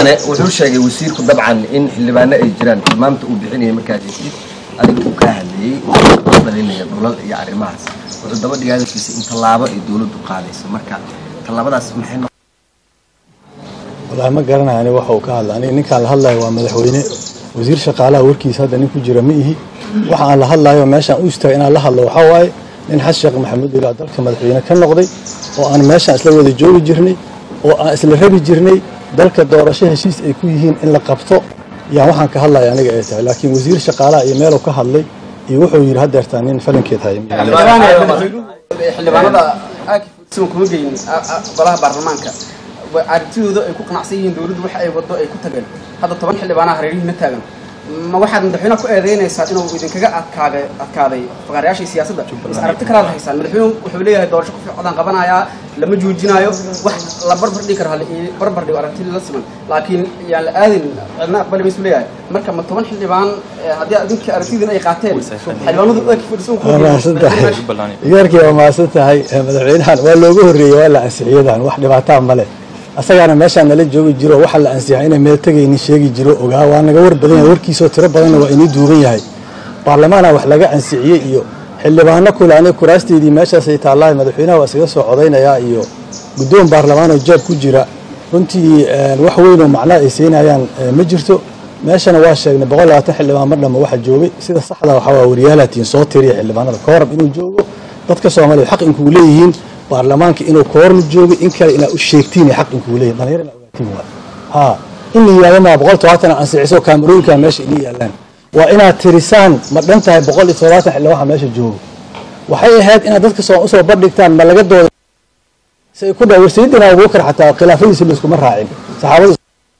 wuxuu sheegay wasiirku dabcan in xildhibaano ay jiraan tilmaamta uu bixinaya markaad heshid adiga uu kaa hadlayey uu dhalinaya dhulal iyo arrimahaas wuxuu daba dhigay hadalkiisa in tallaabo ay dowladdu qaadayso marka tallaabadaas maxay noqon wallaahi ma garanayo aniga waxa uu ka hadla aniga ninkaan la hadlayo waa madaxweyne wasiir shaqaalaha warkiisa hadda nin ku jira ma ihi waxa aan la hadlayo meeshaan u istaagay inaan la hadlo waxaa waaye nin xasan sheekh maxamuud ilaa dalka madaxweyne ka noqday oo aan meeshaan isla wada joogi jirnay oo aan isla rabi jirnay dalka doorasho heshiis ay ku yihiin in la qabto yaan waxaan ka hadlaya aniga ay tahay laakiin wasiir shaqaalaha iyo meeluu ka hadlay iyo wuxuu yidhi haddeertaa nin falankeed haya xildhibaanada aakifsiban kuma geyin golaha baarlamaanka aragtidooda ay ku qanacsan yihiin dowladdu waxa ay wado ay ku tageen hadda toban xildhibaanaha hareerihii ma taagan ma waxaad madaxweynaha ku eedeynaysaa inuu idinkaga adkaaday adkaaday faqaarayaashii siyaasadda is aragti kalaad haysaan madaxweynuhu wuxuu leeyahay doorasho ku fiicadaan qabanayaa lama joojinaayo wax la barbar dhigi kara hale iyo barbar dhigo aragti la siman laakiin yaan la aadin cidna aqbali maysu leeyahay marka ma toban xildhibaan haddii adinka aragtidiin ay qaateen xildhibaanadu waa mahadsan tahay iyaarkii waa mahadsan tahay madaxweynahan waa looga horreeyey waa la ansixiyadan wax dhibaataa male asagaana meeshaan nala joogi jiro waxa la ansixay inay meel tegaynin sheegi jiro ogaa waa naga war badan yahay warkiisoo tiro badanna waa inii duugan yahay baarlamaana wax laga ansixiyey iyo xildhibaano kule aniga kuraasteydii meeshaasay taallahay madaxweynaha waa isaga soo codaynayaa iyo guddoon baarlamaanoo jaab ku jira runtii wax weynoo macnaa ay siinayaan ma jirto meeshana waa sheegnay boqol labaatan xildhibaan mar dhamma waxa joogay sida saxda waxaa waa waryaalatiin soo tiriya xildhibaanada koorab inuu joogo dadka soomaaliya xaq inkuu leeyihiin baarlamaanka inuu koorna joogo in kale inaa u sheegtiin xaq inkuu leeyihin dhalinyar inaa ogaatiin waa ha in la yidhahdo maa boqol todobaatan ansixiso kaamarooyinka meesha inii yaalaan waa inaad tirisaan ma dhan tahay boqol iyo todobaatan xildhibaan meesha joogo waxay ahayd inaad dadka soo usoo bandhigtaan ma laga dooda si ay ku dha sayidina abubakar xataa khilaafadiisa layskuma raacin saxaabada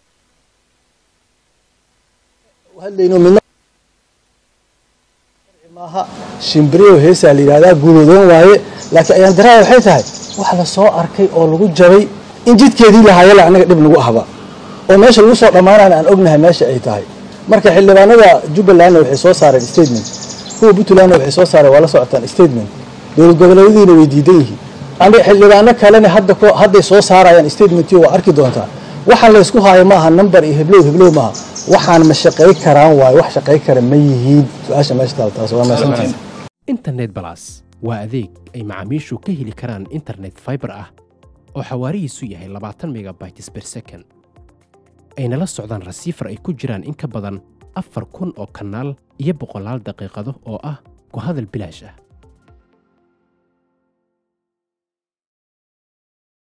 hadlayno midna maaha shimbiriyo heesaa la yidhahdaa guudodoon waaye laakiin ayaan daraa waxay tahay wax la soo arkay oo lagu jabay in jidkeedii lahaayala annaga dhib nagu ahba oo meesha lagu soo dhammaanana aan ognahay meesha ay tahay marka xildhibaanada jubbalandna waxay soo saareen statement kuwa puntlandna waxay soo saareen waa la socotaan statement dowlad goboleedyadiina way diidan yihiin xildhibaano kalena hadda hadday soo saarayaan statementyo waa arki doontaa waxaan laysku haayo maaha number iyo heblow heblow maaha waxaan ma shaqay karaan waayo wax shaqay kara ma yihiin su-aasha meesha taal taas waa mahadsantihin internet balas waa adeeg ay macaamiishu ka heli karaan internet fiber ah oo xawaarihiisu yahay labaatan megabytes per second ayna la socdaan rasiifar ay ku jiraan in ka badan afar kun oo kanaal iyo boqolaal daqiiqado oo ah ku hadal bilaash ah